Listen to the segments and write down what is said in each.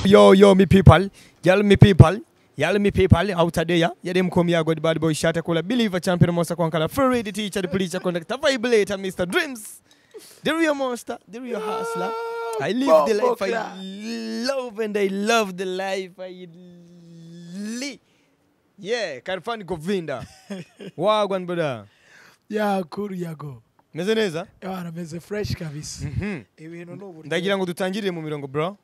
yo yo mi people yal mi people yal mi people hawtadeya yaɗem komi yagode bade boy chata kola believer champion monster konkala feride teacher preacher conductor vibrator mr dreams the real monster the real hustler I live the life I love and I love the life I live. Yeah, Karfani Govinda. Wagwan brother. ya kuru yago Meze neza? abana meze fresh kabisa Mhm. ibintu ni uburyo Ndagira ngo dutangirire mu mirongo bro.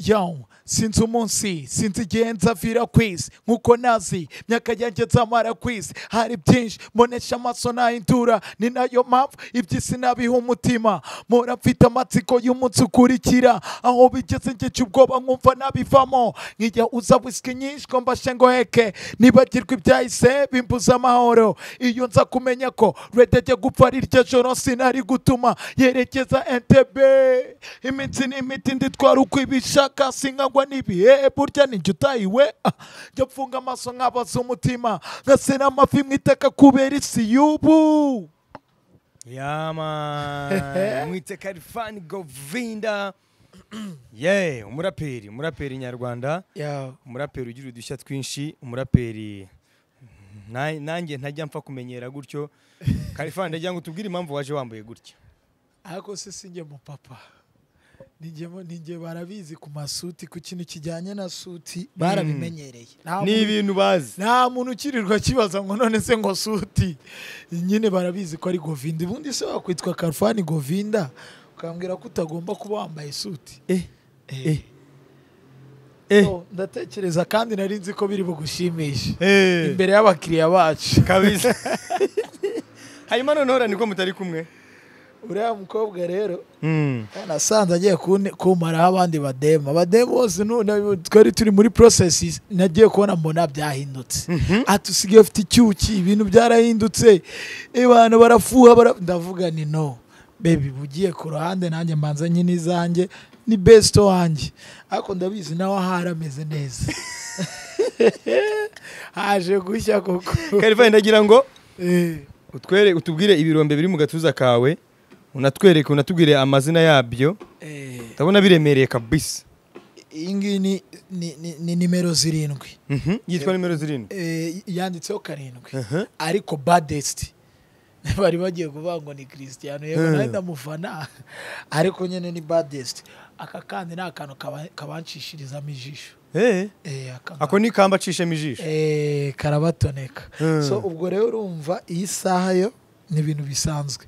yawu sinzi umunsi sinzi igihe nzavira ku isi nk'uko nazi myaka yanjye nzamara ku isi hari byinshi mbonesha amaso nayindura ni nayo mpamvu iby'isi nabiha umutima mpora mfite amatsiko y'umunsi ukurikira aho bigeze ngica ubwoba nkumva nabivamo nkijya uza wisiki nyinshi ngo mbashe ngo heke nibagirwe ibyahise bimbuza amahoro iyo nza kumenya ko redege gupfa ari iryo joro sinari gutuma yerekeza entebe iminsi ni imiti nditwara uko ibishaka sinkagwa n'ibihe burya ninjye utayiwe Ah, njya mfunga amaso nkabaza umutima ngasena amafi mu itaka kubera isi y'ubu Yeah man. Mwite Karfani Govinda. Yeah, umuraperi, umuraperi nyarwanda. umuraperi ugira udushya twinshi umuraperi na- nanjye ntajya mpfa kumenyera gutyo karifani ndagira ngo tubwire impamvu waje wambaye gutya ariko se si njye mupapa ninjye barabizi ku masuti ku kintu kijyanye na suti barabimenyereye Nta ni muntu- ibintu bazi nta muntu ukirirwa akibaza ngo none se ngo suti nyine barabizi ko ari govinda ubundi se wakwitwa karufani govinda ukambwira ko utagomba kuba wambaye suti eh Eh. eh So, ndatekereza kandi nari nzi ko biri bugushimishe eh imbere y'abakiriya bacu kabisa hanyuma noneho uriya niko mutari kumwe uriya mukobwa rero Mm. nasanze agiye kune- kumaraho abandi badema badema bose none twari turi muri processes nagiye kubona mbona byahindutse ati usigaye ufite icyuki ibintu byarahindutse abantu barafuha bara... ndavuga ni no bebi bugiye ku ruhande nanjye mbanza nyine izanjye ni best wanjye ariko ndabizi nawe ahari ameze neza haje gushya koko karifani ndagira ngo Eh, utwere utubwire ibirombe biri mu gatuza kawe unatwereke unatubwire amazina yabyo eh, ndabona biremereye kabisa iyi ngiyi ni- ni- ni- ni nimero zirindwi Mhm. yitwa nimero zirindwi Eh, yanditseho karindwi Aha. ariko badest bari bagiye kuvuga ngo ni christian yego Eh. nawe ndamufana ariko nyine ni badest aka kandi ni akantu kaba- kabanshishirizamo ijisho eh Eh, aka- ako ni kamba acishemo ijisho Eh, karabatoneka Eh. so ubwo rero urumva iyi saha yo ni ibintu bisanzwe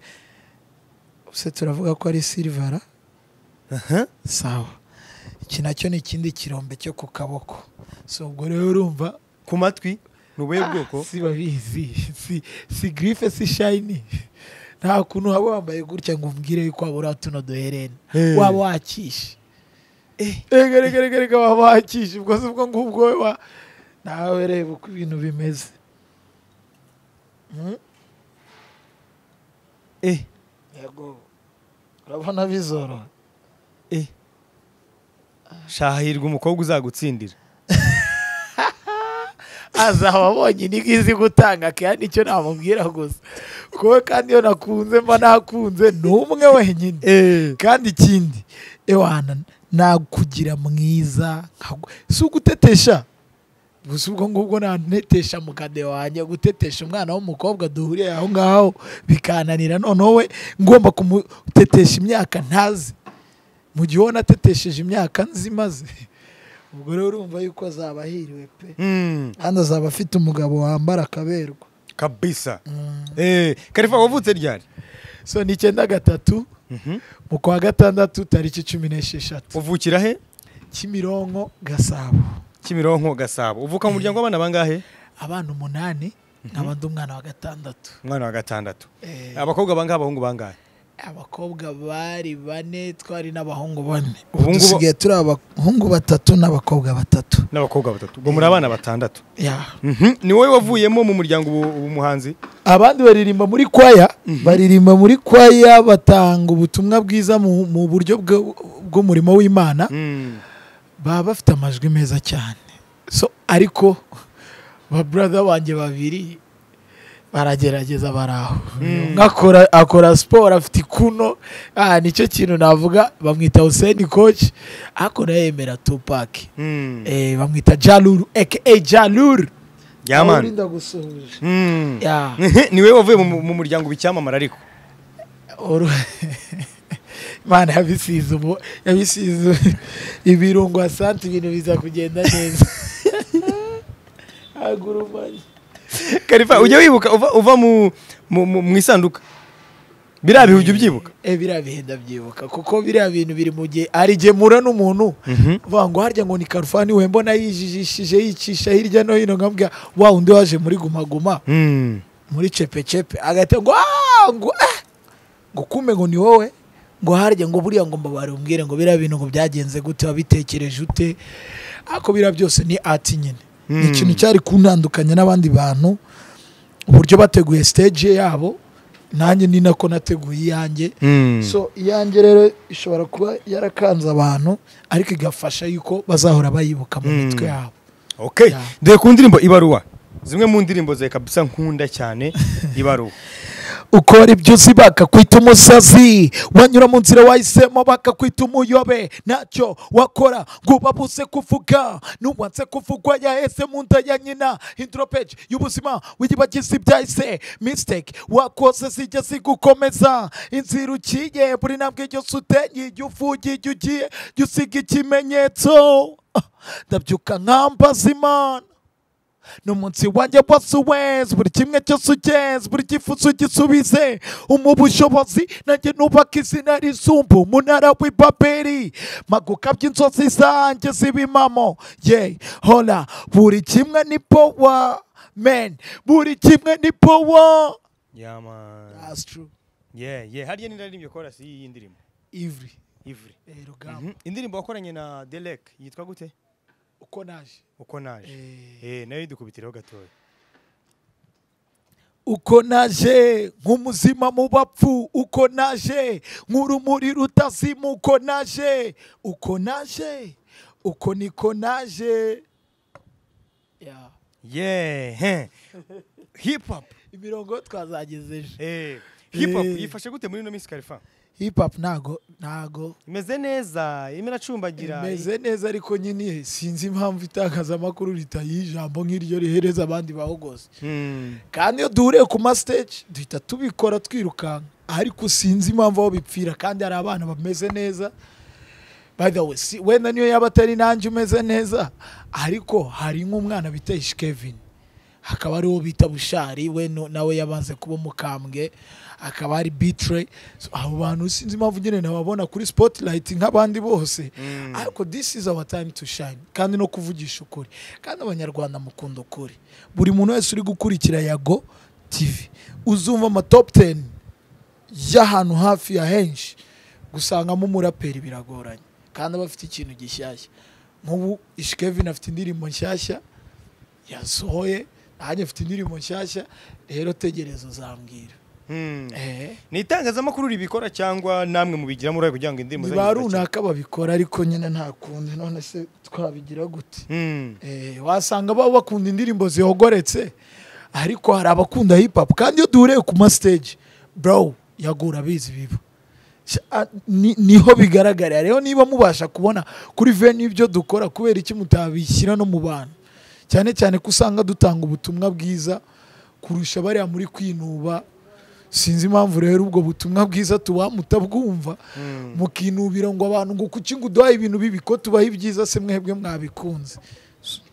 se turavuga ko ari silivara Aha. sawa iki nacyo ni ikindi kirombe cyo ku kaboko so ubwo rero urumva ku matwi ni ubuhe bwoko si babizi si, si grife si shayini nta kuntu waba wambaye gutya ngo umbwire yuko waba uriya tuno duherene Eh. waba wakishe rega rega rega rega waba wakishe ubwo si ubwo ngubwo we wa nawe reba uko ibintu bimeze Hmm? eh yego urabona bizoroha eh shahirwa umukobwa uzagutsindira azaba abonye nibwo izi gutanga kandi nicyo namubwira gusa kuko kandi iyo nakunze mba nakunze ni umwe wenyine eh kandi ikindi ewana nakugira mwiza nkagu- si ugutetesha gusa ubwo ngubwo nanetesha mu kade wanjye gutetesha umwana w'umukobwa duhuriye aho ngaho bikananira noneho we ngomba kumutetesha imyaka ntazi mu gihe ubona atetesheje imyaka nzi maze ubwo rero urumva yuko azaba ahiriwe pe mm. kandi azaba afite umugabo wambara akaberwa kabisa eh karifa wavutse ryari so ni icyenda gatatu mhm mu kwa gatandatu tariki cumi n'esheshatu uvukira he kimironko gasabo kimironko gasabo uvuka mu muryango w'abana bangahe abana umunani nkaba ndi umwana wa gatandatu umwana wa gatandatu Eh, abakobwa bangahe abahungu bangahe abakobwa bari bane twari n'abahungu bane Ubu ubu ngubu- dusigaye turi abahungu batatu n'abakobwa batatu n'abakobwa batatu ubwo muri abana batandatu Ya. mhm ni wowe wavuyemo mu muryango ubu- ubu muhanzi abandi baririmba muri kwaya baririmba muri kwaya batanga ubutumwa bwiza mu, mu buryo bwo- bw'umurimo w'imana mm. baba bafite amajwi meza cyane so ariko ba brother banjye babiri baragerageza bari aho nkakora akora siporo afite ikuno ah, nicyo kintu navuga bamwita huseni koci ariko nawe yemera tupaki Mm. eh, bamwita jaluru aka jaluru Yeah, man. Urinda gusuhuza Mm. Yeah. ni wowe wavuye mu mu muryango w'icyamamare ariko Oru- mana yabisize ubu yabisize ibirungo asante ibintu biza kugenda neza haguru mani karifa ujya wibuka uva, uva mu, mu, mu, mu isanduka biriya bihe ujya ubyibuka e biriya bihe ndabyibuka kuko biriya bintu biri mu gihe hari igihe mpura n'umuntu Mhm. vuga ngo harya ngo ni karufani we mbona yijijishije yicisha hirya no hino nkambwira wa undi waje muri gumaguma Mm. muri chepechep agahita ngo "Ah, ngo ah!" ngo kume ngo ni wowe ngo harya ngo buriya ngo mbabarumbwire ngo biriya bintu ngo byagenze gute wabitekereje ute ariko biriya byose ni ati nyine ni Mm. ikintu cyari kuntandukanya n'abandi bantu uburyo bateguye stage yabo nanjye ni nako nateguye iyanjye Mm. so iyanjye rero ishobora kuba yarakanze abantu ariko igafasha yuko bazahora bayibuka mu Mm. mitwe yabo okay Yeah. dore ku ndirimbo ibaruwa zimwe mu ndirimbo zawe kabisa nkunda cyane ibaruwa ukora ibyo uzi bakakwita umusazi wanyura mu nzira wahisemo bakakwita umuyobe ntacyo wakora ngo ubabuze kuvuga nubanze kuvugwa yaheze mu nda ya nyina hindura peji y'ubuzima wiyibagiza ibyahise misiteke wakoze zijya zigukomeza inzira ukiye buri ntambwe yose uteye iyo uvugiye iyo ugiye jya usiga ikimenyetso Ah, ndabyuka nkambaza imana n'umunsi wanjye wose uwezi buri kimwe cyose ugeze buri cyifuzo gisubize umuha ubushobozi nanjye nubaka izina rizumbu umunara w'ibaberi maguka by'inzozi zanjye z'ibimamo ye hora buri kimwe ni powa meni buri kimwe ni powa yeah, man. yeah, yeah. harya n'indaririmbyo korasi y'iyi ndirimbo ivuri ivure Eh, rugamba Mhm. indirimbo wakoranye na delek yitwa gute uko naje uko naje Eh, nayo yidukubitiraho gatoya uko naje nk'umuzima mu bapfu uko naje nk'urumuri rutazima uko naje uko naje uko niko naje Ya. yeah heh. hip hop imirongo twazageze ejo Eh, hip hop Eh. yifashe gute muri ino minsi karifa hip hop ntago ntago imeze neza irimo iracumbagira imeze neza ariko nyine sinzi impamvu itangazamakuru ritayiha ijambo nk'iryo rihereza abandi bahogose Mm. kandi iyo duhuriye ku masiteji duhita tubikora twirukanka ariko sinzi impamvu aho bipfira kandi hari abana bameze neza by the way si, wenda niyo yaba atari nanjye umeze neza ariko hari nk'umwana bita ishkevin hakaba ari uwo bita bushari we no- nawe yabanze kuba umukambwe akaba ari bitre so, abo bantu sinzi impamvu nyine nababona kuri spotlight nk'abandi bose Mm. ariko this is our time to shine kandi no kuvugisha ukuri kandi abanyarwanda mukunda ukuri buri muntu wese uri gukurikira yago tv uzumva ama top 10 y'ahantu hafi ya henshi gusangamo umuraperi biragoranye kandi aba afite ikintu gishyashya nk'ubu ishikevin afite indirimbo nshyashya yasohoye nanjye mfite indirimbo nshyashya rero tegereza uzambwira Mm. eh, ni itangazamakuru ribikora cyangwa namwe mubigiramo uruhare kugira ngo indirimbo ni zanyu ba zidacika? runaka babikora ariko nyine nta kundi none se twabigira gute Mm. Eh, wasanga baba bakunda indirimbo zihogoretse ariko hari abakunda hip hop kandi iyo duhuriye ku ma stage bro yagura abizi biba Sha- a- ni- niho bigaragarira rero niba mubasha kubona kuri venue ibyo dukora kubera iki mutabishyira no mu bantu cyane cyane ko usanga dutanga ubutumwa bwiza kurusha bariya muri kwinuba sinzi impamvu rero ubwo butumwa bwiza tuba mutabwumva Mm. mukinubira ngo abantu ngo kuki ngo uduhaye ibintu bibi ko tubaha ibyiza se mwebwe mwabikunze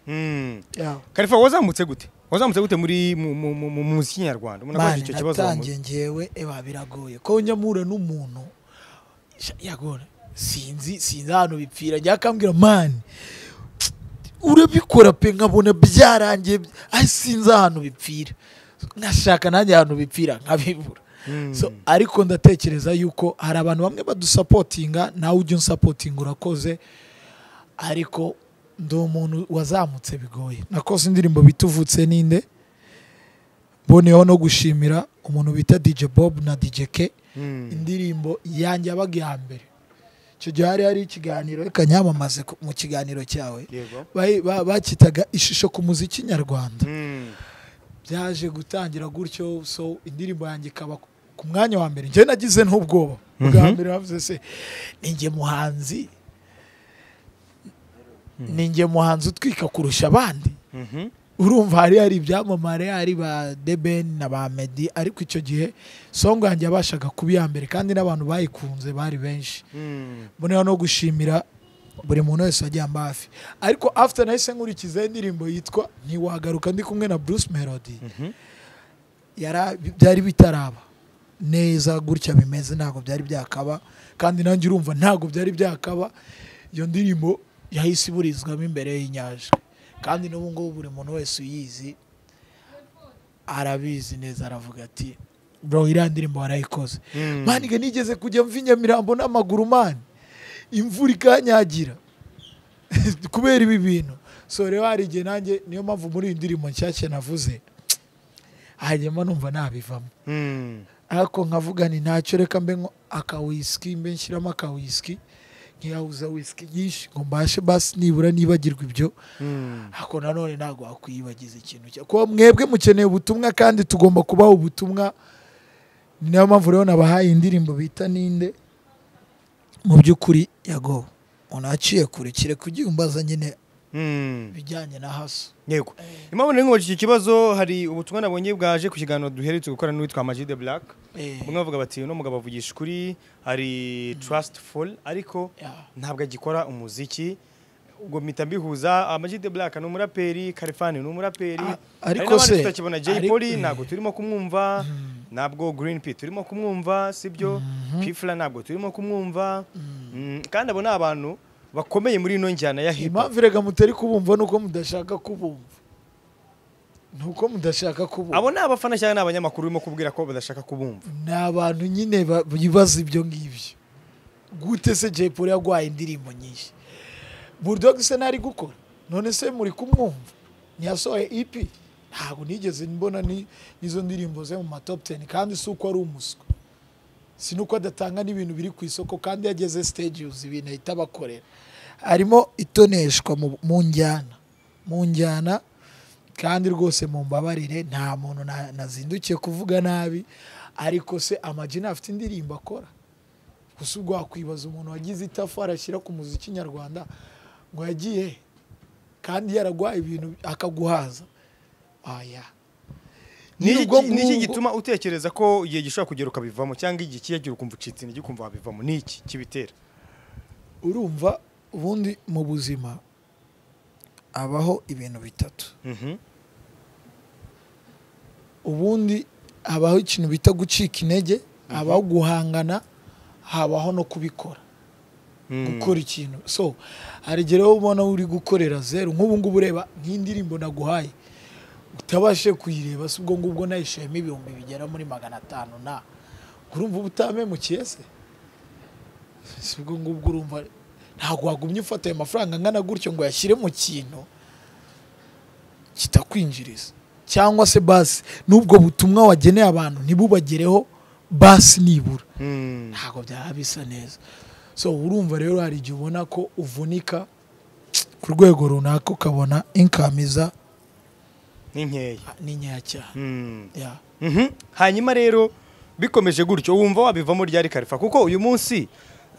Mm. Yeah. karifa wazamutse gute wazamutse gute muri mu- mu- mu- mu muziki nyarwanda umuntu akoresha icyo kibazo natangiye ngewe eba biragoye ko nyamura n'umuntu sha- yagora sinzi sinzi ahantu bipfira njya akambwira mani urabikora pe nkabona byarangiye ari sinzi ahantu bipfira nkashaka nanjye ahantu bipfira nkabibura Mm. so, ariko ndatekereza yuko hari abantu bamwe badusapotinga nawe ujya unsapotinga urakoze ariko ndi umuntu wazamutse bigoye nakoze indirimbo bita uvutse ninde mboneyeho no gushimira umuntu bita dj bob na dj k Mm. indirimbo yanjye yabaga iya mbere icyo gihe hari hari ikiganiro reka nyamamaze ku- mu kiganiro cyawe Yego. Bayi- ba- bakitaga ishusho ku muziki nyarwanda Mm. byaje gutangira gutyo so indirimbo yanjye ikaba ku- ku mwanya wa mbere njye nagize n'ubwoba bwa Mhm. mbere bavuze se ninjye muhanzi ninjye muhanzi utwika kurusha abandi Mhm. urumva hari hari ibyamamare hari ba debeni na ba medi ariko icyo gihe songa yanjye yabashaga kuba iya mbere kandi n'abantu bayikunze bari benshi Mm. mbonera no gushimira buri muntu wese wagiye amba hafi ariko after nahise nkurikizaho indirimbo yitwa ntiwagaruka ndi kumwe na bruce melody Mhm. yara- byari bitaraba neza gutya bimeze ntabwo byari byakaba kandi nanjye urumva ntabwo byari byakaba iyo ndirimbo yahise iburizwamo imbere y'inyanja kandi n'ubu ngubu buri muntu wese uyizi arabizi neza aravuga ati bro iriya ndirimbo warayikoze Mm. maniga nigeze kujya mva i nyamirambo n'amaguru mani imvura ikanyagira kubera ibi bintu so rero hari igihe nanjye niyo mpamvu muri iyi ndirimbo nshyashya navuze hanyuma numva nabivamo Mm. ariko nkavuga ni ntacyo reka mbe nko akawisiki mbe nshyiramo akawisiki nkiyahuza wisiki nyinshi ngo mbashe basi nibura nibagirwa ibyo Mm. ariko nanone ntabwo wakwiyibagiza ikintu cya kuba mwebwe mukeneye ubutumwa kandi tugomba kubaha ubutumwa ni nayo mpamvu rero nabahaye indirimbo bita ninde mu by'ukuri yago unaciye kure kereka ugiye umbaza nyine Mm. ibijyanye na haso yego impamvu nari nkubajije ikibazo hari ubutumwa nabonye bwaje ku kiganiro duherutse gukora n'uwitwa Amag the Black bamwe bavuga bati uno mugabo avugisha ukuri hari trustful ariko Yeah. ntabwo agikora umuziki ubwo mpita mbihuza Amag the Black ni umuraperi Kalifani ni umuraperi A- hari ariko n'abandi se tutakibona Jay ariko- Polly ntabwo turimo kumwumva ntabwo Green P turimo kumwumva sibyo Pfla ntabwo turimo kumwumva Mm, kandi abo ni abantu bakomeye muri ino njyana ya hip hop impamvu rega mutari kubumva ni uko mudashaka kubumva ni uko mudashaka kubumva abo ni abafana cyangwa ni abanyamakuru urimo kubwira ko badashaka kubumva ni abantu nyine ba- bibaza ibyo ngibyo gute se Jay Polly yarwaye indirimbo nyinshi Bulldog se ntari gukora none se muri kumwumva ntiyasohoye EP ntabwo nigeze mbona ni- n'izo ndirimbo ze mu ma top 10 kandi si uko ari umuswa si nuko adatanga n'ibintu biri ku isoko kandi yageze stage yuzuye ibintu ahita abakorera harimo itoneshwa mu mu njyana mu njyana kandi rwose mu mbabarire nta muntu na- nazindukiye kuvuga nabi ariko se amagina afite indirimbo akora gusa ubwo wakwibaza umuntu wagize itafari ashyira ku muziki nyarwanda ngo yagiye he? kandi yararwaye ibintu akaguhaza oya Ni Nyine iki- ubwo ni iki ngubwo- gituma utekereza ko igihe gishobora kugera ukabivamo cyangwa igihe kiyagira ukumva ucitse intege ukumva wabivamo ni iki kibitera urumva ubundi mu buzima habaho ibintu bitatu Mhm. ubundi habaho ikintu bita gucika intege habaho guhangana habaho no kubikora Mm. gukora ikintu so hari igihe rero ubona uri gukorera zeru nk'ubu ngubu ureba nk'indirimbo naguhaye utabashe kuyireba si ubwo ngubwo nayishiyemo ibihumbi bigera muri magana atanu na urumva uba utamemukiye se si ubwo ngubwo urumva ntabwo wagumye ufata ayo mafaranga angana gutyo ngo yashyire mu kintu kitakwinjiriza cyangwa se basi n'ubwo butumwa wageneye abantu ntibubagereho basi nibura Mm. ntabwo byaba bisa neza so urumva rero hari igihe ubona ko uvunika ku rwego runaka ukabona inkamiza ni nkeya ni nkeya cyane Mm. Yeah. Mhm. hanyuma rero bikomeje gutyo wumva wabivamo ryari karifa kuko uyu munsi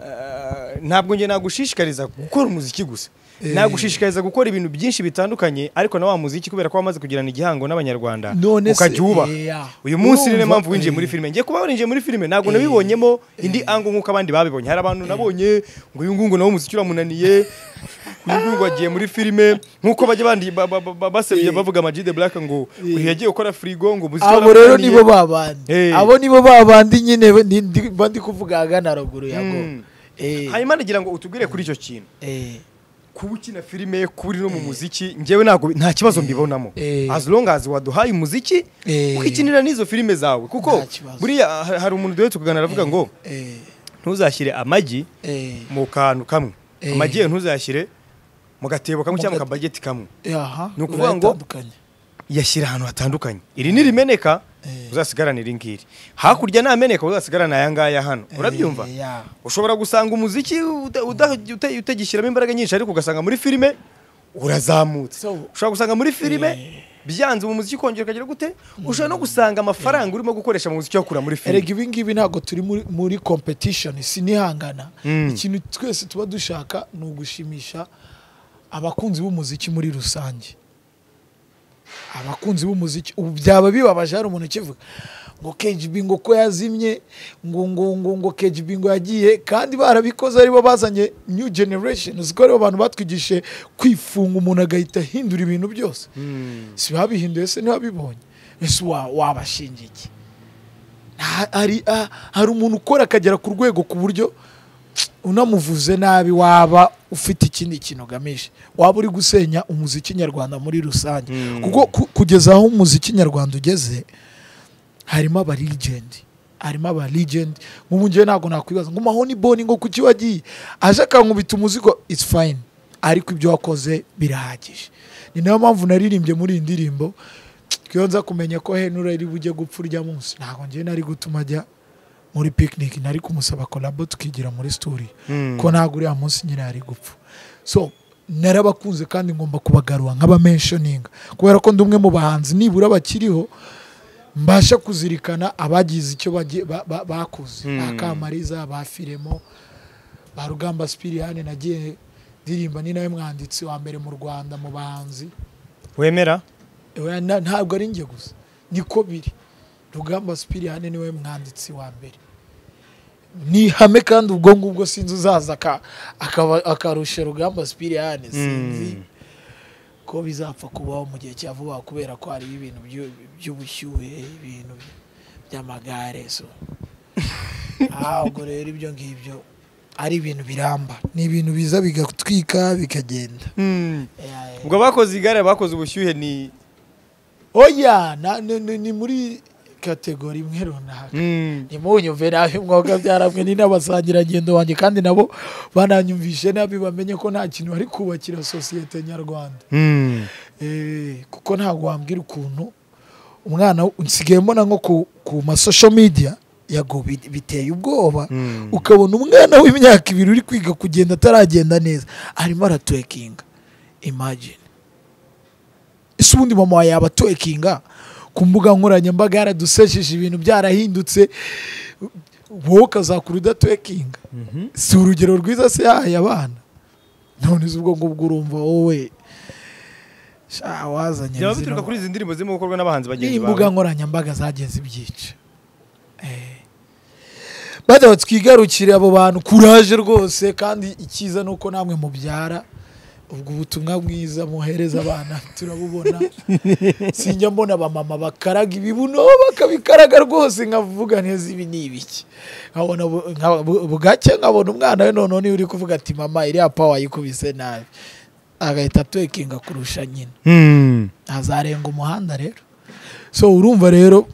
eh, ntabwo njye nagushishikariza gukora umuziki gusa Eh. nagushishikariza gukora ibintu byinshi bitandukanye ariko na wa muziki kubera ko wamaze kugirana igihango n'abanyarwanda None se, ukajya wubaha yeah. uyu munsi niyo Urumva, mpamvu winjiye muri eh. filime ngiye kuba warinjiye muri filime ntabwo nabibonyemo indi ango nk'uko abandi babibonye hari abantu nabonye ngo uyu ngungu nawe umuziki uramunaniye uyu ngungu wagiye muri filime nk'uko bajya bandi ba- ba- ba- ba- basebye Eh. bavuga amajide black ngo Eh. uyu yagiye gukora firigo ngo umuziki abo rero waramunaniye. nibo babandi Eh. abo nibo babandi nyine ba- ni- ndi- ba ndi kuvuga ahagana haruguru yago Mm. hanyuma nagira ngo utubwire kuri icyo kintu kuba ukina filime kuba uri no mu muziki njyewe ntabwo nta kibazo mbibonamo Eh. as long as waduhaye umuziki Eh. ukikinira n'izo filime zawe kuko Nta kibazo. buriya ha- hari umuntu duhe tukaganira aravuga ngo ntuzashyire amagi mu kantu kamwe Eh. amagi ye ntuzayashyire mu gatebo kamwe Mu cyangwa mu gate- kabageti kamwe Ni ukuvuga ngo- urayatandukanye yashyira ahantu hatandukanye iri nirimeneka Eh. uzasigarana iri ngiri hakurya nameneka uzasigarana aya ngaya hano urabyumva Eh, yeah. ushobora gusanga umuziki uda- uda- ute- utagishyiramo imbaraga nyinshi ariko ugasanga muri filime urazamutse So- ushobora gusanga muri filime byanze mu muziki ukongera ukagira gute ushobora no gusanga amafaranga urimo gukoresha mu muziki wakura muri filime erega ibi ngibi ntabwo turi muri- muri competition sinihangana Mm. ikintu twese tuba dushaka ni ugushimisha abakunzi b'umuziki muri rusange abakunzi b'umuziki ubu byaba bibabaje hari umuntu ukivuga ngo KGB ngo ko yazimye ngo ngo ngo ngo KGB ngo yagiye kandi barabikoze aribo bazanye new generation uziko aribo bantu batwigishije kwifunga umuntu agahita ahindura ibintu byose si babihinduye se ntibabibonye ese wa- wabashinja iki Nta- hari ah, hari umuntu ukora akagera ku rwego ku buryo unamuvuze nabi waba ufite ikindi kintu ugamije waba uri gusenya umuziki nyarwanda muri rusange Mm. kuko ku- kugeza aho umuziki nyarwanda ugeze harimo aba legend harimo aba legend nk'ubu njyewe ntabwo nakwibaza ngo mahoni boni ngo kuki wagiye aje akankubita umuzigo it's fine ariko ibyo wakoze birahagije ni nayo mpamvu naririmbye muri iyi ndirimbo twiyo nza kumenya ko henura ari bujye gupfa urya munsi ntabwo njyewe nari gutuma ajya muri picnic nari kumusaba kolabo tukigira muri story ko ntabwo uriya munsi nyine yari gupfa so narabakunze kandi ngomba kubagarura nk'abamenshoninga kubera ko ndi umwe mu bahanzi nibura bakiriho mbasha kuzirikana abagize icyo bagiye- ba- ba- bakoze Mm. ba kamariza ba firemo ba rugamba sipiriyani nagiye ndirimba ni nawe mwanditsi wa mbere mu rwanda mu bahanzi wemera Oya, na- ntabwo ari njye gusa niko biri rugamba sipiriyani niwe mwanditsi wa mbere ni ihame kandi ubwo ngubwo sinzi uzaza aka- akaba- akarusha rugamba sipiriyani sinzi Mm. ko bizapfa kubaho mu gihe cya vuba kubera ko hari ibintu byu- by'ubushyuhe ibintu by'amagare so Ah, ubwo rero ibyo ngibyo ari ibintu biramba ni ibintu biza bigatwika bikagenda Mm. Eh, ubwo abakoze igare abakoze ubushyuhe ni oya na- ni- ni ni muri kategori imwe runaka Mm. ntimunyumve nabi mwoga byaramwe ni n'abasangirangendo banjye kandi nabo bananyumvishe nabi bamenye ko nta kintu bari kubakira sosiyete nyarwanda Mm. Eh, kuko ntabwo wambwira ukuntu umwana w- nsigaye mbona nko ku, ku masosho media yago bi- biteye ubwoba Mm. ukabona umwana w'imyaka ibiri uri kwiga kugenda ataragenda neza arimo aratwekinga imagine ese ubundi mama wawe yaba atwekinga ku mbuga nkoranyambaga yaradusesheje ibintu byarahindutse wowe ukazakura udatwekinga Mhm. si urugero rwiza se yahaye abana none izo ubwo ngubwo urumva wowe sha wazanye byaba zino bituruka kuri izi ndirimbo zirimo gukorwa n'abahanzi ni bagenzi imbuga bawe nkoranyambaga zagiye zibyica bajya twigarukire abo bantu kuraje rwose kandi icyiza ni uko namwe mubyara ubwo butumwa bwiza muhereza abana turabubona sinjya mbona abamama bakaraga ibibuno bakabikaraga rwose nkavuga neza ibi ni ibiki nkabona bu- nka- bu- bugacye nkabona umwana we noneho niwe uri kuvuga ati mama iriya pawa yikubise nabi agahita twekinga kurusha nyina Mm. ntazarenga umuhanda rero so urumva rero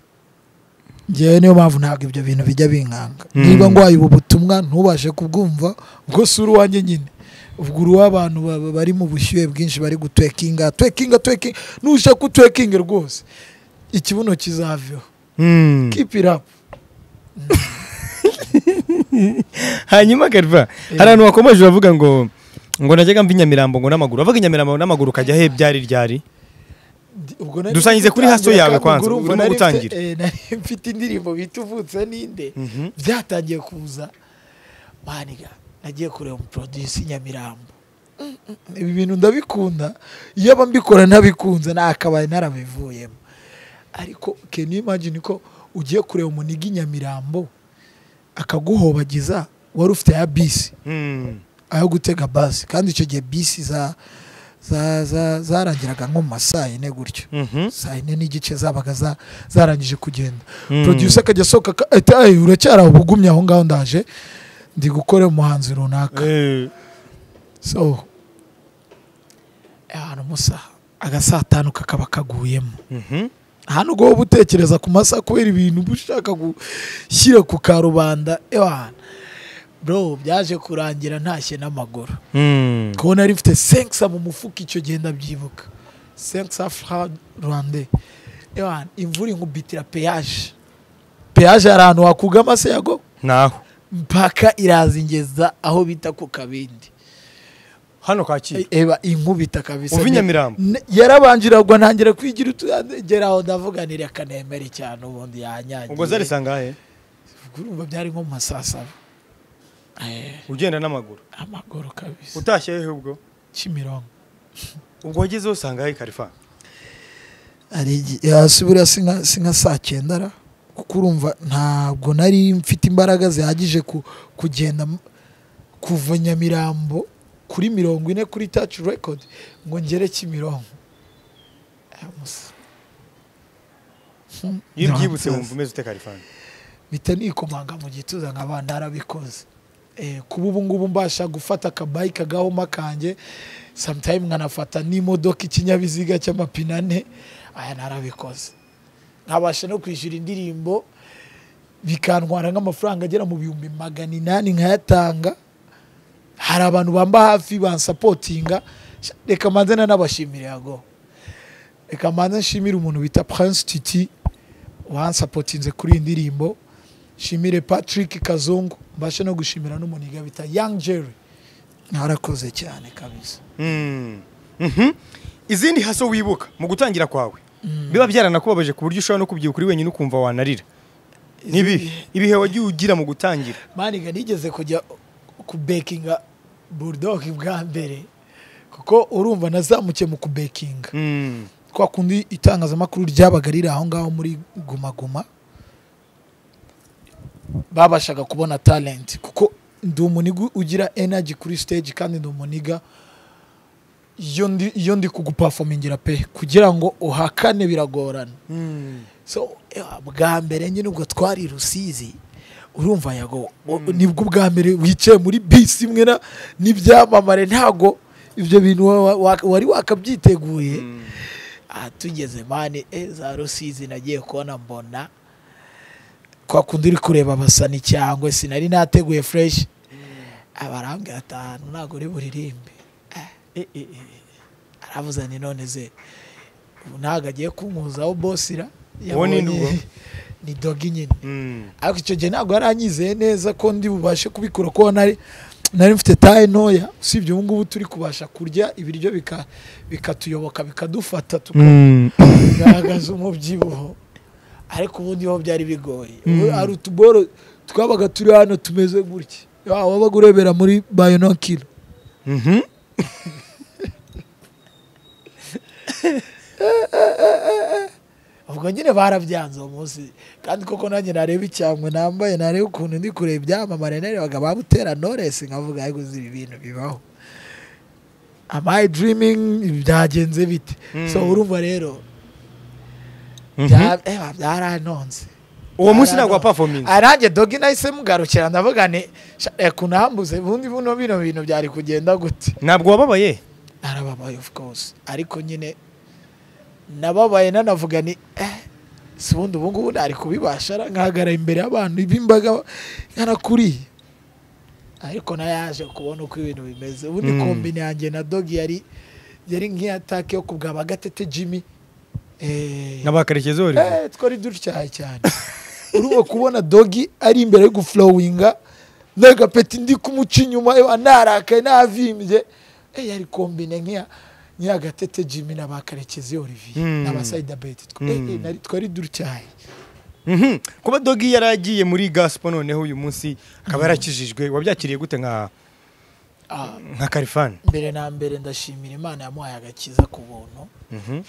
ngewe niyo mpamvu ntabwo ibyo bintu bijya binkanga Mm. niba ngwaye ubu butumwa ntubashe kubwumva ubwo si uruwanjye nyine ubwo uruw'abantu ba- bari mu bushyuhe bwinshi bari gutwekinga twekinga twekinga nushaka utwekinge rwose ikibuno kizaveho Mm. keep it up hanyuma garva hari abantu bakomeje bavuga ngo ngo najyaga mva i Nyamirambo ngo n'amaguru avuga i Nyamirambo n'amaguru ukajya he byari ryari Ndi- ubwo nari Dusangize kuri haso gutangira, yawe kandi kwanza, ubwo urumva urimo nari mfite- gutangira. eh, nari mfite indirimbo bita uvutse ninde Mhm. byatangiye kuza maniga nagiye kureba umuprodusi nyamirambo Mm, mm, ibi bintu ndabikunda iyo aba mbikora ntabikunze nakabaye narabivuyemo ariko can you imagine ko ugiye kureba umuniga i nyamirambo akaguhobagiza wari ufite ya bisi Mm. ayo gutega basi kandi icyo gihe bisi za za- za- zarangiraga nko mu ma saa yine gutyo Mhm. saa yine n'igice zabaga za- zarangije kugenda Mm. producer akajya asohoka aka- ati "Ay, uracyari aho bugumye aho ngaho ndaje ndi gukora umuhanzi runaka Eh, so ahantu musaha agasatanu kakaba kaguyemo mhm. hano ubwo wowe utekereza ku masaha kubera ibintu uba ushaka gushyira ku karubanda ewana bro byaje kurangira ntashye n'amaguru Mm. kubona nari mfite senkisa mu mufuka icyo gihe ndabyibuka senkisa fra rwande ewana imvura inkubitira peyaje peyaje hari ahantu wakugama se yago naho mpaka irazingeza aho bita ku kabindi hano kacyiru eba inkubita kabisa Uva i Ne- Nyamirambo. ne- yarabangiragwa ntangira kwigira utugeraho ndavuga ni reka nemere cyane ubundi yanyangiye ubwo zari sangahe urumva byari nko mu ma saa saba Eh, ugenda n'amaguru amaguru kabisa utashye hehe ubwo kimirongo ubwo wagezeho sangahe karifa ari igi- hasi buriya si nka si nka saa cyenda ra kuko urumva ntabwo nari mfite imbaraga zihagije ku- kugenda m- kuva nyamirambo kuri mirongo ine kuri taci rekodi ngo ngere kimirongo Ah, musa. Hmm, iyo ubyibutse ntamusaza. wumva umeze ute karifani mpita nikomanga mu gituza nkaba narabikoze Eh, kuba ubu ngubu mbasha gufata akabayika gahoma kanjye sometime nkanafata n'imodoka ikinyabiziga cy'amapine ane aya narabikoze nkabasha no kwishyura indirimbo bikantwara nk'amafaranga agera mu bihumbi magana inani nkayatanga hari abantu bamba hafi bansapotinga Sha, reka manze nanabashimire yago reka manze nshimire umuntu bita prince titi wansapotinze kuri iyi ndirimbo nshimire patrick kazungu mbashe no gushimira n'umuniga bita young jerry narakoze cyane kabisa Mm. Mhm. izindi haso wibuka mu gutangira kwawe biba byaranakubabaje ku buryo ushobora no kubyibuka uri wenyine ukumva wanarira n'ibihe ibihe wagiye ugira mu gutangira maniga nigeze kujya kubekinga bulldog bwa mbere kuko urumva nazamukiye mu kubekinga Mm. kwa kundi itangazamakuru ryabaga riri aho ngaho muri gumaguma babashaga kubona talent kuko ndi umuniga ugira energy kuri stage kandi ndi umuniga iyo ndi, iyo ndi kuguperformingira pe kugira ngo uhakane biragorana Mm. so eh, bwa mbere nyine ubwo twari rusizi urumva yago o- nibwo bwa mbere wicaye muri bisi imwe na n'ibyamamare ntago ibyo bintu wa- wa- wa- wari wakabyiteguye aha tugeze mani eh, za rusizi nagiye kubona mbona kwa kundi uri kureba abasani cyangwa sinari nateguye fureshi abarambwira atanu ntabwo uri buririmbe Eh, eh, eh. aravuze ni none ze ubu ntabwo agiye kunkuzaho bosira Uwo ni nde uwo? ni dogi nyine Mm. ariko icyo gihe ntabwo yari anyizeye neza ko ndi bubashe kubikora kuko nari nari mfite taye ntoya usibye ubu ngubu turi kubasha kurya ibiryo bika- bikatuyoboka bikadufata tukagaragaza umubyibuho ariko ubundi ho byari bigoye Ubu hari utuboro twabaga turi hano tumeze gutya Ya, wabaga urebera muri bayonokiro Mhm. ubwo nyine barabyanze uwo munsi kandi koko nanjye nareba icyangwe nambaye nareba ukuntu ndi kureba ibyamamare narebaga bamutera noresi nkavuga ariko uzi ibi bintu bibaho am I dreaming byagenze bite Mm. so urumva rero Mhm. bya- eh, byaranonze uwo munsi ntabwo Byaranonze. wapafominze Ah, nanjye dogi nahise mugarukira ndavuga ni "Sha, reka unambuze ubundi buno bino bintu byari kugenda gute ntabwo wababaye narababaye of course ariko nyine nababaye nanavuga ni eh si ubundi ubu ngubu ntari kubibasha ara- nkahagarara imbere y'abantu b'imbaga nkarakuriye ariko nayaje kubona uko ibintu bimeze ubundi Mm. kombine yanjye na dogi yari yari nk'iyatake yo kubwa bagatete jimmy eh, n'abakarekezo bari Eh, twari dutyaye cyane urumva kubona dogi ari imbere yo guflowinga n'agapeti ndi kumuca inyuma ewa narakaye navimbye eh, yari kombine nk'iya nk'iya gatete jimmy n'abakarekezi olivier Mm. n'abasayida beti Tw- Mm. eh, eh, nari- twari dutyaye Mhm. kuba dogi yari agiye muri gaspo noneho uyu munsi akaba yarakijijwe wabyakiriye gute nka Ah, nka karifani mbere na mbere ndashimira imana yamuhaye agakiza ku buntu Mhm.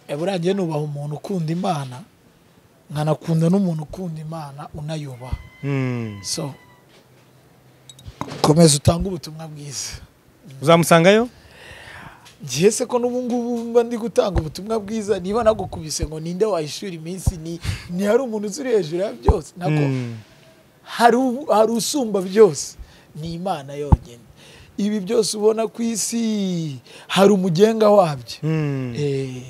Eh, burangiye nubaha umuntu ukunda imana nkanakunda n'umuntu ukunda imana unayubaha Mm. so komeza utange ubutumwa bwiza uzamusangayo ngiye se ko n'ubu ngubu mba ndi gutanga ubutumwa bwiza niba nagukubise ngo ninde wahishura iminsi ni ntihari umuntu uziri hejuru ya byose nako Mm. hari u- hari usumba byose ni imana yonyine ibi byose ubona ku isi hari umugenga wabyo Mm. Eh,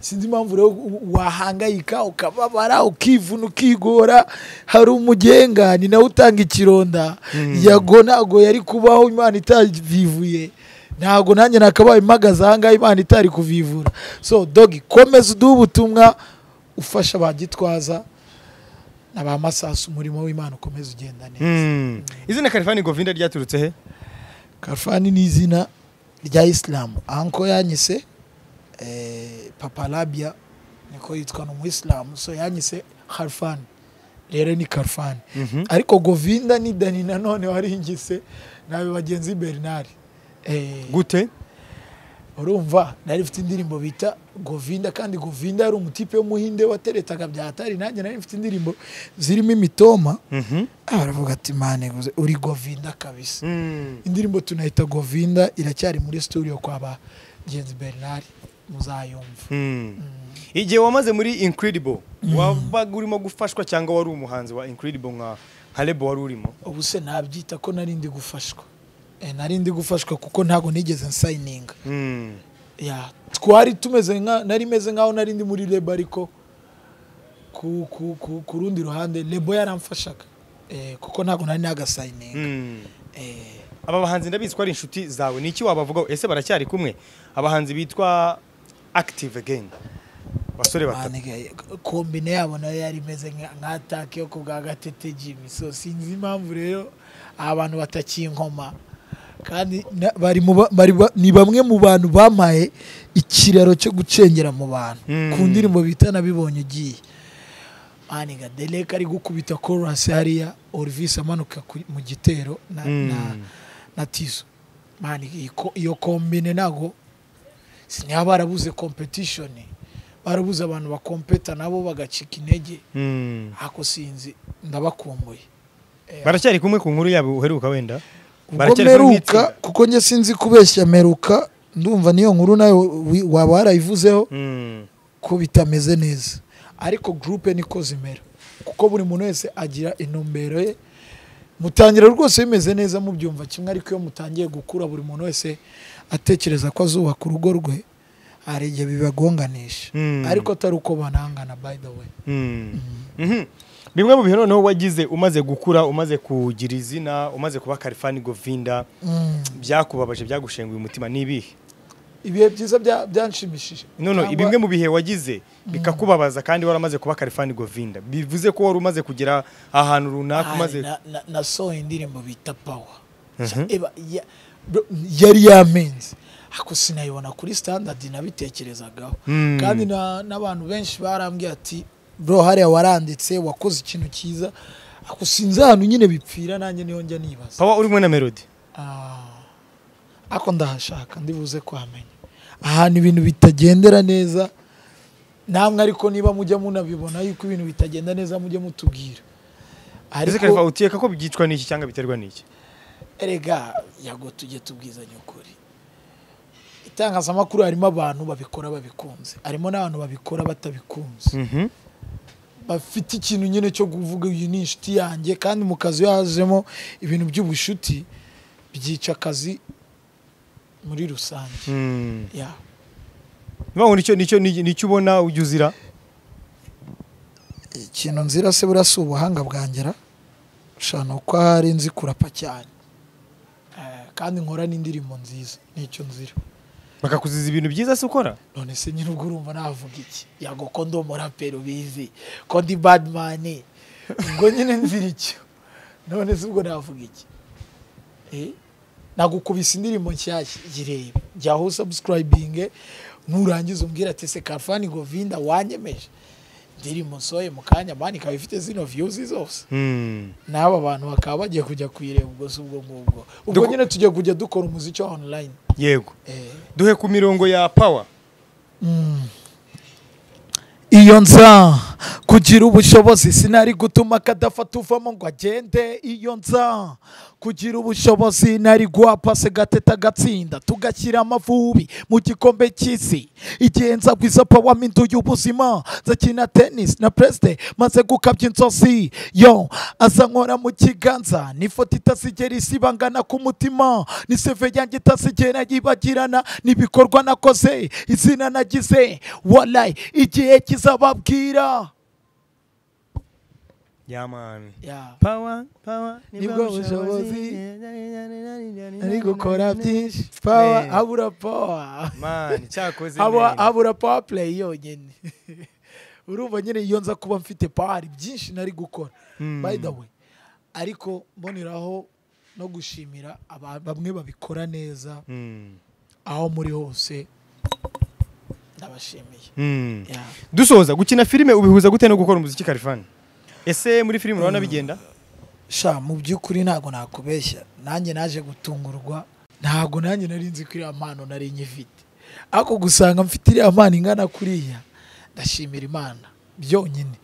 sinzi impamvu rero u- wahangayika ukababara ukivuna ukigora hari umugenga ni nawe utanga ikironda yago ntago yari kubaho imana itavivuye ntago nanjye nakabaye impagaze ahangaha imana itari kuvivura so dogi komeza uduhe ubutumwa ufasha ba gitwaza na ba masasu umurimo w'imana ukomeza ugenda neza Mm. izina karifani govinda ryaturutse he karfani ni izina rya isilamu anko yanyise eh, papa labia niko yitwa ni umuyisilamu so yanyise karfani rero ni karfani Mhm. ariko govinda ni dani nanone waringise nawe bagenzi bernard Eh, gute urumva nari mfite indirimbo bita govinda kandi govinda yari umutipe w'umuhinde wateretaga bya hatari nanjye nari mfite indirimbo zirimo imitoma Mhm. Ah, baravuga ati mane guze, uri govinda kabisa Mm. indirimbo tunayita govinda iracyari muri studio kwa ba genzi bernard muzayumva Mm. igihe wamaze muri incredible wabaga urimo gufashwa cyangwa wari umuhanzi wa incredible nka nka lebo wari urimo ubu se nabyita ko nari ndi gufashwa Eh, nari ndi gufashwa kuko ntabwo nigeze nsayininga Mm. ya twari tumeze nka nari meze nkaho nari ndi muri lebo ariko ku, ku, ku, ku rundi ruhande lebo yaramfashaga eh, kuko ntabwo nari nagasayininga Mm. eh, aba bahanzi ndabizi ko ari inshuti zawe ni iki wabavugaho ese baracyari kumwe abahanzi bitwa active again basore batatu Manege, kombine yabo nayo yari imeze nka nka atake yo ku bwa gatete jimmy so sinzi impamvu rero abantu batakinkoma kandi na- bari mu ba- bari ba- ni bamwe mu bantu bamaye ikiraro cyo gucengera mu bantu Mm. ku ndirimbo bita nabibonye ugiye maniga derek ari gukubita korasi hariya orvis amanuka ku- mu gitero na, Mm. na, na tizo maniga iyi ko- iyo kombine ntago sinaba barabuze competition barabuze abantu bakompeta nabo bagacika intege Mm. ako sinzi ndabakumbuye baracyari kumwe ku nkuru yabo uheruka wenda ubwo Baracyari kumwe meruka nk'itsinda? kuko njye sinzi kubeshya meruka ndumva niyo nkuru nayo wi- waba warayivuzeho Mm. ko bitameze neza ariko gurupe niko zimera kuko buri muntu wese agira intumbero ye mutangira rwose bimeze neza mubyumva kimwe ariko iyo mutangiye gukura buri muntu wese atekereza ko azubaka urugo rwe hari igihe bibagonganisha Mm. ariko atari uko banangana by the way Mm. Mhm. bimwe mu bintu noneho wagize umaze gukura umaze kugira izina umaze kuba karifani govinda Mm. byakubabaje byagushenguye umutima ni ibihe ibihe byiza bya- byanshimishije nono Cyangwa- bimwe mu bihe wagize bikakubabaza kandi waramaze kuba karifani govinda bivuze ko wari umaze kugera ahantu runaka Hari, umaze na- na- nasohoye indirimbo bita pawa Mhm. Eba- ya- bro, yari yamenze ako sinayibona kuri standard nabitekerezagaho Mm. kandi na- n'abantu benshi barambwiye ati bro hariya waranditse wakoze ikintu cyiza ako sinzi ahantu nyine bipfira nanjye niyo njya nibaza papa uri kumwe na melody Ah, ako ndahashaka ndibuze kuhamenya ahantu ibintu bitagendera neza namwe ariko niba mujya munabibona yuko ibintu bitagenda neza mujye mutubwira ese ariko karifa utekeka ko byicwa n'iki cyangwa biterwa n'iki erega yago tujye tubwizanya ukuri itangazamakuru harimo abantu babikora babikunze harimo n'abantu babikora batabikunze Mhm. bafite ikintu nyine cyo kuvuga uyu ni inshuti yanjye kandi mu kazi iyo hazemo ibintu by'ubushuti byica akazi muri rusange Mm. ya Nibaho nicyo nicyo nicyo ubona ujya uzira ikintu nzira se burya si ubuhanga bwangera ushana uko ahari nzi kurapa cyane Eh, kandi nkora n'indirimbo nziza nicyo nzira bakakuziza ibintu byiza se ukora none se nyine ubwo urumva navuga iki yago ko ndi umuraperi ubizi ko ndi badmani ubwo nyine nzira icyo none se ubwo navuga iki Eh, nagukubise indirimbo nshyashya girebe jyaho usabusikarayibinge nurangiza umbwira ati se karfani govinda wanyemeje indirimbo nsoye mu kanya mani ikaba ifite zino viyuzi zose Mm. n'aba bantu bakaba bagiye kujya kuyireba ubwo si ubwo ngubwo ubwo Duko- nyine tujya kujya dukora umuziki wa onulayini yego duhe ku mirongo ya power iyo nza kugira ubushobozi sinari gutuma kadafata uvamo ngo agende iyo nza kugira ubushobozi nari guha pase gateta agatsinda tugashyira amavubi mu gikombe cy'isi igihe nza guiza pawa mindu y'ubuzima nzakina tenisi na perezida maze gukabya inzozi yo aza nkora mu kiganza n'ifoto itazigera isibangana ku mutima ni seve yanjye itazigera yibagirana n'ibikorwa nakoze izina nagize walayi igihe kizababwira yamani yeah. power power Nibwo bushobozi ari gukora byinshi pawa Eh. habura pawa mani cyakoze Haba- neza. habura pawa play yonyine urumva nyine iyo nza kuba mfite pawa hari byinshi nari gukora Mm. by the way ariko mboneraho no gushimira aba- bamwe babikora neza Mm. aho muri hose ndabashimiye Mm. Ya. dusoza gukina filime ubihuza gute no gukora umuziki karifani ese muri filime urabona bigenda sha mu by'ukuri ntabwo nakubeshya nanjye naje gutungurwa ntabwo nanjye nari nzi ko iriya mpano nari nyifite ariko gusanga mfite iriya mpano ingana kuriya ndashimira imana byonyine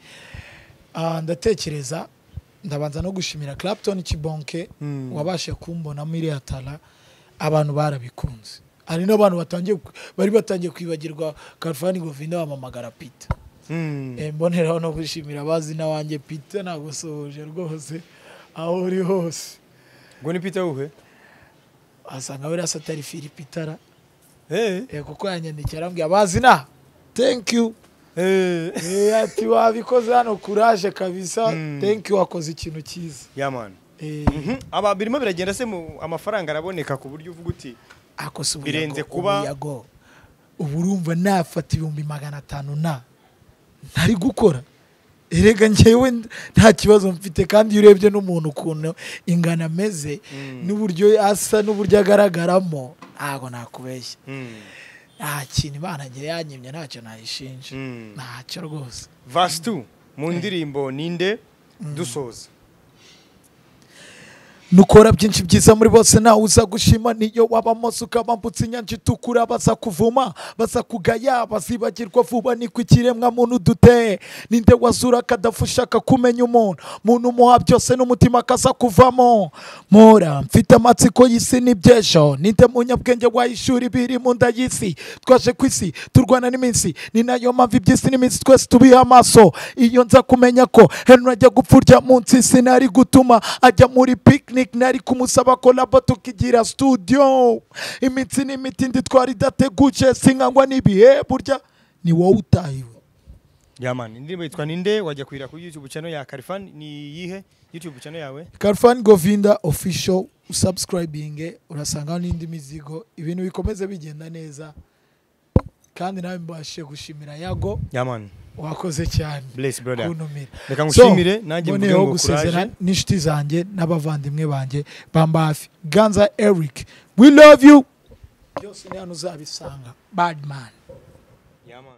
Ah, ndatekereza ndabanza no gushimira clapton kibonke Mm. wabasha kumbonamo iriya tara abantu barabikunze hari n'abantu batangiye ku- bari batangiye kwibagirwa karufani govinda bamamagara peter Mm. Eh, mboneraho no gushimira abazi n'awanjye pita nagusohoje rwose aho uri hose ngo ni peter wuhe asanga buriya se atari filipitara Eh, kuko yanyandikiye arambwira abazi na thank you eh. Eh, ati wabikoze hano kuraje kabisa Mm. thank you wakoze ikintu cyiza ya mani Eh, aba birimo biragenda se mu amafaranga araboneka ku buryo uvuga uti akose ubuyago Birenze kuba- ubuyago. ubu urumva nafata ibihumbi magana atanu na ntari gukora erega njyewe n- nta kibazo mfite kandi iyo urebye n'umuntu ukuntu ingano ameze n'uburyo asa n'uburyo agaragaramo ntabwo nakubeshya Mm. nta kintu imana ngira yanyimye ntacyo nayishinja Mm. ntacyo rwose verse 2 mu ndirimbo ninde dusoza nukora byinshi byiza muri bose nawe uza gushima niyo waba mose ukabambutse inyanja itukura baza kuvuma baza kugaya bazibagirwa vuba niko ikiremwa muntu duteye ninde wazura akadafu ushaka kumenya umuntu muntu umuha byose n'umutima akaza kuvamo mura mfite amatsiko y'isi n'iby'ejo ninde munyabwenge wayishura ibiri mu nda y'isi twaje ku isi turwana n'iminsi ni nayo mpamvu iby'isi n'iminsi twese tubiha amaso iyo nza kumenya ko henry ajya gupfa urya munsi sinari gutuma ajya muri picnic nari kumusaba kolabo tukigira studio iminsi n'imitindi twari idateguje sinkangwa n'ibihe burya ni wowe utahiwe ya mani indirimbo yitwa ninde wajya kuyira kuri youtube channel ya karifani ni iyihe youtube channel yawe Carfan Govinda official subscribing urasangaho n'indi mizigo ibintu bikomeze bigenda neza kandi nawe mbashe gushimira yago ya mani wakoze cyane bless brother kuntumira reka ngushimire nanjye mvuge mboneyeho ngo gusezera courage n'inshuti zanjye n'abavandimwe banjye bamba hafi ganza eric we love you byose ni hano uzabisanga badman ya mani